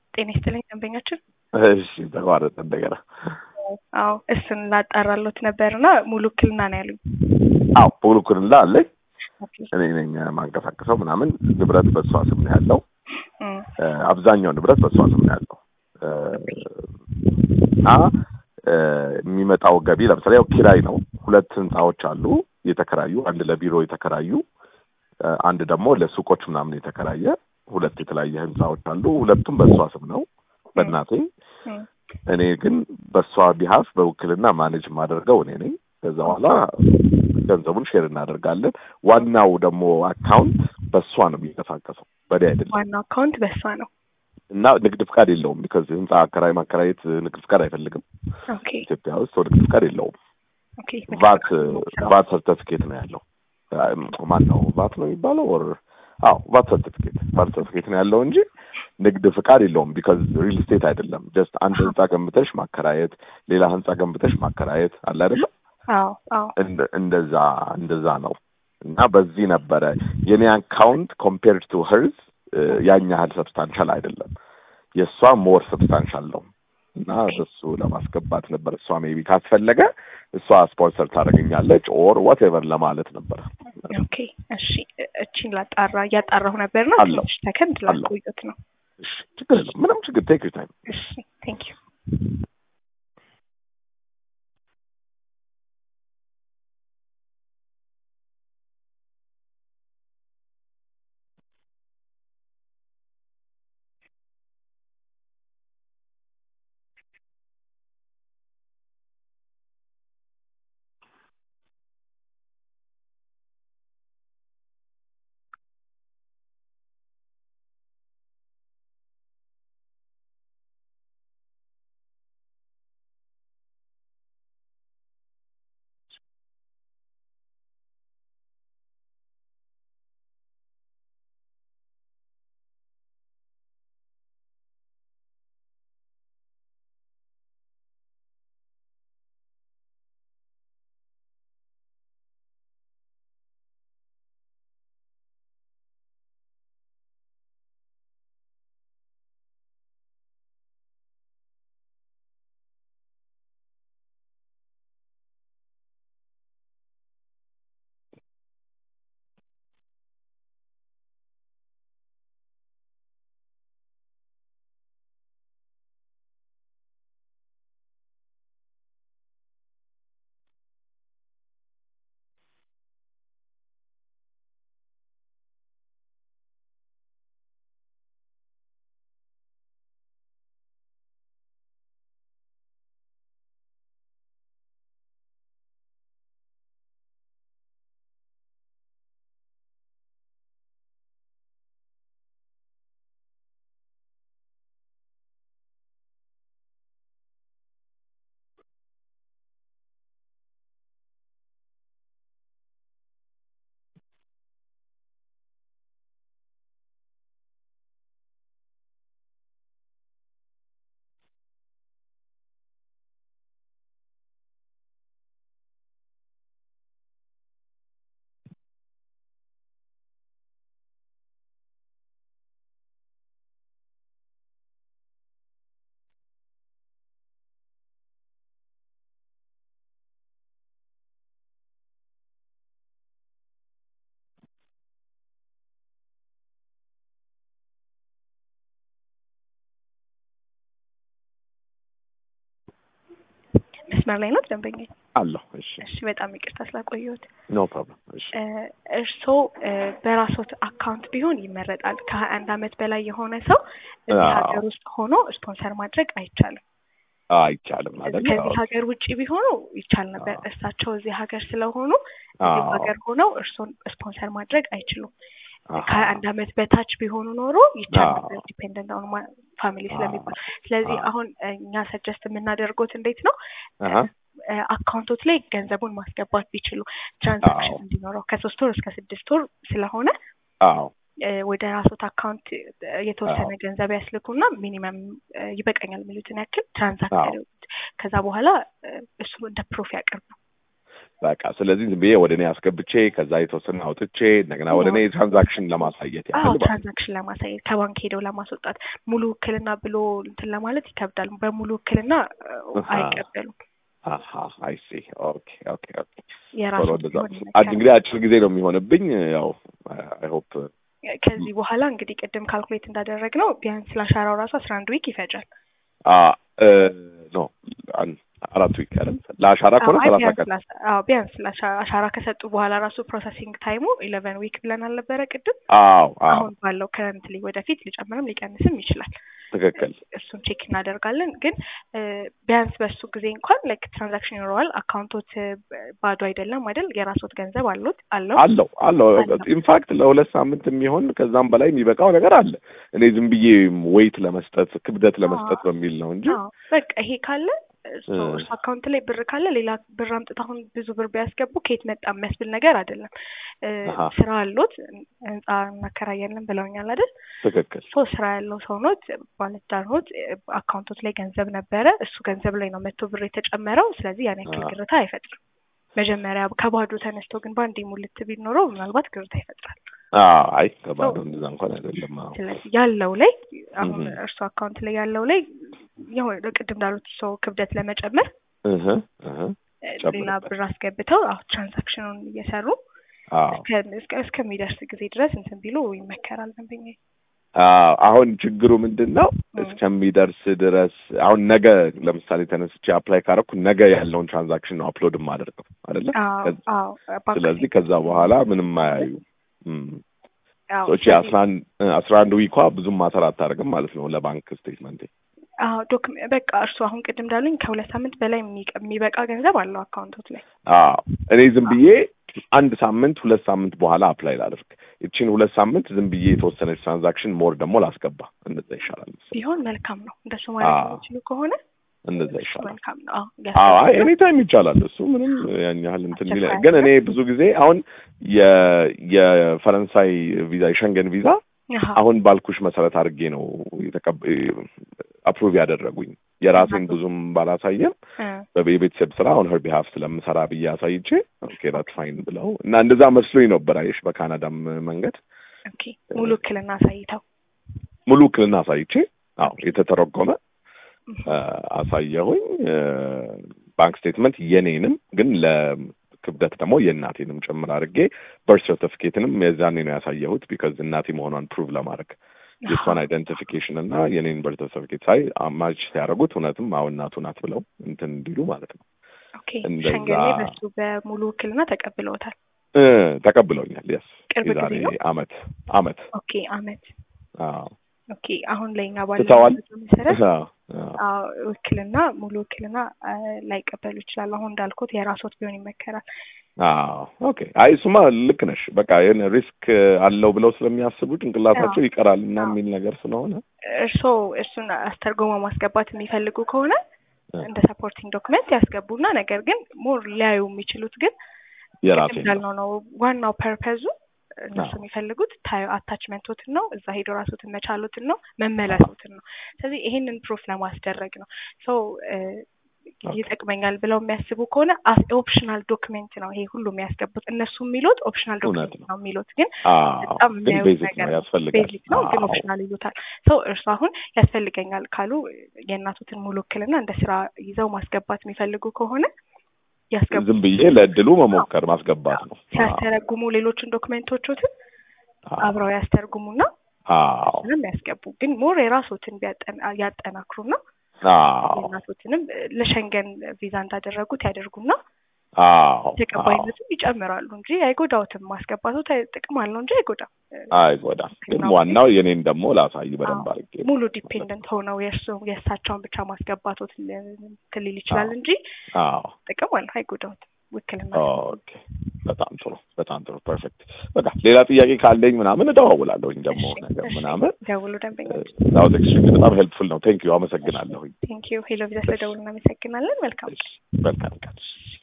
ጤና ይስጥልኝ ደንበኛችን። እሺ ተቋረጠ እንደገና። አዎ እሱን ላጣራሎት ነበርና ሙሉ ውክልና ነው ያሉኝ። አዎ ሙሉ ውክልና አለኝ። እኔ ነኝ ማንቀሳቀሰው ምናምን። ንብረት በእሷ ስም ነው ያለው። አብዛኛው ንብረት በእሷ ስም ነው ያለው እና የሚመጣው ገቢ ለምሳሌ ያው ኪራይ ነው። ሁለት ህንፃዎች አሉ የተከራዩ፣ አንድ ለቢሮ የተከራዩ፣ አንድ ደግሞ ለሱቆች ምናምን የተከራየ ሁለት የተለያየ ህንፃዎች አሉ። ሁለቱም በእሷ ስም ነው በእናቴ። እኔ ግን በእሷ ቢሀፍ በውክልና ማኔጅ የማደርገው እኔ ነኝ። ከዛ በኋላ ገንዘቡን ሼር እናደርጋለን። ዋናው ደግሞ አካውንት በእሷ ነው የሚንቀሳቀሰው በእኔ አይደለም። ዋናው አካውንት በእሷ ነው እና ንግድ ፍቃድ የለውም። ቢካዝ ህንፃ አከራይ ማከራየት ንግድ ፍቃድ አይፈልግም። ኦኬ ኢትዮጵያ ውስጥ ሰው ንግድ ፍቃድ የለውም። ኦኬ ቫት ቫት ሰርተፊኬት ነው ያለው። ማን ነው ቫት ነው የሚባለው? ወር አዎ ቫት ሰርቲፊኬት ቫት ሰርቲፊኬት ነው ያለው እንጂ ንግድ ፍቃድ የለውም። ቢካዝ ሪል ስቴት አይደለም። ጀስት አንድ ህንፃ ገንብተሽ ማከራየት፣ ሌላ ህንፃ ገንብተሽ ማከራየት አለ አይደለም? አዎ አዎ እንደዛ እንደዛ ነው። እና በዚህ ነበረ የኔ አካውንት ኮምፔርድ ቱ ሄርዝ ያን ያህል ሰብስታንሻል አይደለም። የእሷ ሞር ሰብስታንሻል ነው። እና እሱ ለማስገባት ነበር። እሷ ሜቢ ካስፈለገ እሷ ስፖንሰር ታደርገኛለች ኦር ዋቴቨር ለማለት ነበር። ኦኬ እሺ፣ እቺን ላጣራ እያጣራሁ ነበርና አለው። ትንሽ ሰከንድ ላቆየት ነው። እሺ ችግር የለም ምንም ችግር ቴክ ዩር ታይም። እሺ ቴንክ ዩ መስመር ላይ ነው ደንበኛ? አለሁ። እሺ እሺ በጣም ይቅርታ ስላቆየሁት። ኖ ፕሮብለም። እሺ እርስዎ በራስዎት አካውንት ቢሆን ይመረጣል። ከሀያ አንድ አመት በላይ የሆነ ሰው እዚህ አዎ። ሀገር ውስጥ ሆኖ ስፖንሰር ማድረግ አይቻልም። አይቻልም አይደል? ከዚህ ሀገር ውጭ ቢሆኑ ይቻል ነበር። አዎ። እሳቸው እዚህ ሀገር ስለሆኑ እዚህ አዎ። ሀገር ሆነው እርስዎን ስፖንሰር ማድረግ አይችሉም። አሃ። ከሀያ አንድ አመት በታች ቢሆኑ ኖሮ ይቻል አዎ። ነበር ዲፔንደንት ኦን ፋሚሊ ስለሚባል። ስለዚህ አዎ። አሁን እኛ ሰጀስት የምናደርጎት እንዴት ነው አሃ። አካውንቶት ላይ ገንዘቡን ማስገባት ቢችሉ ትራንዛክሽን አዎ። እንዲኖረው ከሶስት ወር እስከ ስድስት ወር ስለሆነ አዎ እ ወደ ራሶት አካውንት የተወሰነ አዎ። ገንዘብ ያስልኩና ሚኒመም ይበቃኛል የሚሉትን ያክል ትራንዛክት አዎ። ያደርጉት። ከዛ በኋላ እ እሱ እንደ ፕሮፍ ያቅርቡ። በቃ ስለዚህ ዝም ብዬ ወደ እኔ አስገብቼ ከዛ የተወሰነ አውጥቼ እንደገና ወደ እኔ ትራንዛክሽን ለማሳየት አዎ ያህል ማለት ነው። ትራንዛክሽን ለማሳየት ከባንክ ሄደው ለማስወጣት ሙሉ ውክልና ብሎ እንትን ለማለት ይከብዳል። በሙሉ ውክልና እ, አሃ። አይቀበሉም። አሀ አይ ሲ ኦኬ ኦኬ ኦኬ የራሱ ቶሎ እንደዛ ቢሆን አድ ይመከራል። እንግዲህ አጭር ጊዜ ነው የሚሆንብኝ ያው አይ ሆፕ ከዚህ በኋላ እንግዲህ ቅድም ካልኩሌት እንዳደረግ ነው ቢያንስ ለአሻራው ራሱ አስራ አንድ ዊክ ይፈጃል። አ እ ኖ አን አራት ዊክ አይደል ለአሻራ ከሆነ አዎ፣ አይ ሰላሳ ቢያንስ ቀን ለአሻ- አዎ ቢያንስ ለአሻ- አሻራ ከሰጡ በኋላ ራሱ ፕሮሰሲንግ ታይሙ ኢለቨን ዊክ ብለን አልነበረ ቅድም? አዎ አዎ አሁን ባለው ከረንትሊ ወደፊት ሊጨምርም ሊቀንስም ይችላል። ትክክል እሱን ቼክ እናደርጋለን። ግን እ፣ ቢያንስ በሱ ጊዜ እንኳን ላይክ ትራንዛክሽን ይኖረዋል። አካውንቶት እ፣ ባዶ አይደለም አይደል? የራስዎት ገንዘብ አሉት አለው አለው አለው አለው። ኢንፋክት ለሁለት ሳምንት የሚሆን ከዛም በላይ የሚበቃው ነገር አለ። እኔ ዝም ብዬ ዌይት ለመስጠት ክብደት ለመስጠት በሚል ነው እንጂ አዎ በቃ ይሄ ካለ እሱ እ። እሱ አካውንት ላይ ብር ካለ ሌላ ብር አምጥተው አሁን ብዙ ብር ቢያስገቡ ከየት መጣ የሚያስብል ነገር አይደለም። እ፣ አሃ። ስራ አሎት ህንጻ እናከራያለን ብለውኛል አይደል? ትክክል ሶ ስራ ያለው ሰው ኖት፣ ባለትዳር ኖት፣ እ፣ አካውንቶት ላይ ገንዘብ ነበረ። እሱ ገንዘብ ላይ ነው መቶ ብር የተጨመረው። ስለዚህ ያን ያክል አዎ። ግርታ አይፈጥርም። መጀመሪያ ከባዶ ተነስቶ ግን በአንዴ ሙልት ቢል ኖሮ ምናልባት ግርታ ይፈጥራል። አዎ አይ ከባዶ እንደዛ እንኳን አይደለም። አዎ ስለዚህ ያለው ላይ አሁን እህ። እርሱ አካውንት ላይ ያለው ላይ ያው ቅድም እንዳሉት ሰው ክብደት ለመጨመር እህ እህ እ፣ ጨምርበት። ሌላ ብር አስገብተው አሁን ትራንዛክሽኑን እየሰሩ አዎ እስከ- እስከ- እስከሚደርስ ጊዜ ድረስ እንትን ቢሉ ይመከራል። ደንበኛ አዎ አሁን ችግሩ ምንድን ነው? እ። እስከሚደርስ ድረስ አሁን ነገ ለምሳሌ ተነስቼ አፕላይ ካረኩ ነገ ያለውን ትራንዛክሽን ነው አፕሎድ የማደርገው አይደለ? አዎ ከዛ- አዎ ባንክ ስለዚህ ላይ- ከዛ በኋላ ምንም አያዩ አዎ ሶቺ ስለዚህ- አስራ አንድ አስራ አንድ ዊኳ ብዙም ማተር አታደርግም ማለት ነው ለባንክ ስቴትመንቴ። አዎ ዶክመ በቃ እርሱ አሁን ቅድም እንዳሉኝ ከሁለት ሳምንት በላይ የሚቀ- የሚበቃ ገንዘብ አለው አካውንቶት ላይ። አዎ እኔ ዝም ብዬ አንድ ሳምንት ሁለት ሳምንት በኋላ አፕላይ ላደርግ ይቺን ሁለት ሳምንት ዝም ብዬ የተወሰነች ትራንዛክሽን ሞር ደግሞ ላስገባ እንደዛ ይሻላል መሰለኝ። ቢሆን መልካም ነው። እንደሱ ማለት አዎ። የሚችሉ ከሆነ እንደዛ እሱ ይሻላል። መልካም ነው። አዎ አዎ አይ ያስፈልጋል። ኤኒ ታይም ይቻላል። እሱ ምንም ያን ያህል እንትን የሚል አስቸኳይ ግን እኔ አይደለም። ብዙ ጊዜ አሁን የ የፈረንሳይ ቪዛ የሸንገን ቪዛ አሃ። አሁን ባልኩሽ መሰረት አድርጌ ነው የተቀብ አፕሩቭ ያደረጉኝ የራሴን ብዙም ባላሳየም እ፣ በቤ- የቤተሰብ ስራ አሁን ሄር ቢሃፍ ስለምሰራ ብዬ አሳይቼ ኦኬ ዳት ፋይን ብለው እና እንደዛ መስሎኝ ነበር። አየሽ በካናዳም መንገድ ኦኬ ሙሉ ውክልና አሳይተው ሙሉ ውክልና አሳይቼ አዎ የተተረጎመ አ፣ አሳየሁኝ አ፣ ባንክ ስቴትመንት የኔንም ግን ለክብደት ደግሞ የእናቴንም ጭምር አድርጌ በርት ሰርቲፊኬትንም የዛኔ ነው ያሳየሁት ቢካዝ እናቴ መሆኗን ፕሩቭ ለማድረግ የእሷን አይደንቲፊኬሽን እና የኔን በርት ሰርቲፊኬት ሳይ አማች ሲያደርጉት እውነትም አዎ እናቱ ናት ብለው እንትን እንዲሉ ማለት ነው ኦኬ እንደዛ- ሸንገሌ በሱ በሙሉ ውክልና ተቀብለውታል። እ ተቀብለውኛል። የስ ቅርብ የዛሬ ጊዜ ነው? አመት አመት ኦኬ አመት አዎ ኦኬ አሁን ለኛ ባለው ትተዋል? መረጃ መሰረት አዎ፣ አዎ። አዎ ውክልና ሙሉ ውክልና አ፣ ላይቀበሉ ይችላሉ። አሁን እንዳልኩት የራስዎት ቢሆን ይመከራል። አዎ ኦኬ። አይ እሱማ ልክ ነሽ። በቃ ይሄን ሪስክ አለው ብለው ስለሚያስቡ ጭንቅላታቸው አዎ። ይቀራል እና አዎ። የሚል ነገር ስለሆነ እርስዎ እሱን አስተርጎሞ ማስገባት የሚፈልጉ ከሆነ እ፣ እንደ ሰፖርቲንግ ዶክመንት ያስገቡና ነገር ግን ሞር ሊያዩ የሚችሉት ግን የራሴ ቅድም ነው። እንዳልነው ነው ዋናው ፐርፐዙ እነሱ አዎ። የሚፈልጉት ታዩ አታችመንቶትን ነው እዛ ሄዶ ራሶትን መቻሎትን ነው መመለሶትን ነው። ስለዚህ ይሄንን ፕሩፍ ለማስደረግ ነው ሶ ኦኬ። ይጠቅመኛል ብለው የሚያስቡ ከሆነ ኦፕሽናል ዶክሜንት ነው ይሄ ሁሉ የሚያስገቡት። እነሱ የሚሉት ኦፕሽናል እውነት ዶክሜንት ነው። ነው የሚሉት ግን አዎ በጣም ግን የሚያዩት ቤዚክ ነገር ነው ነው። ያስፈልጋል። ቤዚክ ነው ግን አዎ። ኦፕሽናል ይሉታል። ሰው እርሱ አሁን ያስፈልገኛል ካሉ የእናቱትን ሙሉ ውክልና እንደ ስራ ይዘው ማስገባት የሚፈልጉ ከሆነ ያስገቡ። ዝም ብዬ ለእድሉ መሞከር ማስገባት ነው። አዎ። ሲያስተረጉሙ ሌሎችን ዶክሜንቶቹትን አዎ። አብረው ያስተርጉሙና አዎ። ምንም ያስገቡ። ግን ሞር የራሶትን ቢያጠና- ያጠናክሩና አዎ። የእናቶትንም ለሸንገን ቪዛ እንዳደረጉት ያደርጉና አዎ። ተቀባይነቱን ይጨምራሉ እንጂ አይጎዳውትም። ማስገባቱ ተ- ጥቅም አለው እንጂ አይጎዳም። አይጎዳም። ግን ዋናው የኔን ደግሞ ላሳይ በደንብ አዎ። አድርጌ ሙሉ ዲፔንደንት ሆነው የእርሱ የእሳቸውን ብቻ ማስገባቶት እንትን ሊል ይችላል አዎ። እንጂ አዎ። ጥቅም አለው፣ አይጎዳውትም። ውክልና ኦኬ በጣም ጥሩ በጣም ጥሩ ፐርፌክት። በቃ ሌላ ጥያቄ ካለኝ ምናምን እደዋውላለሁኝ ደግሞ እሺ፣ ነገር እሺ። ምናምን ደውሉ ደንበኞች። ዛውት ኤክስትሪም በጣም ሄልፕፉል ነው። ቴንክ ዩ አመሰግናለሁኝ። ቴንክ ዩ ሄሎ ቪዛ ስለደውሉ እናመሰግናለን። መልካም እሺ፣ መልካም ቀን።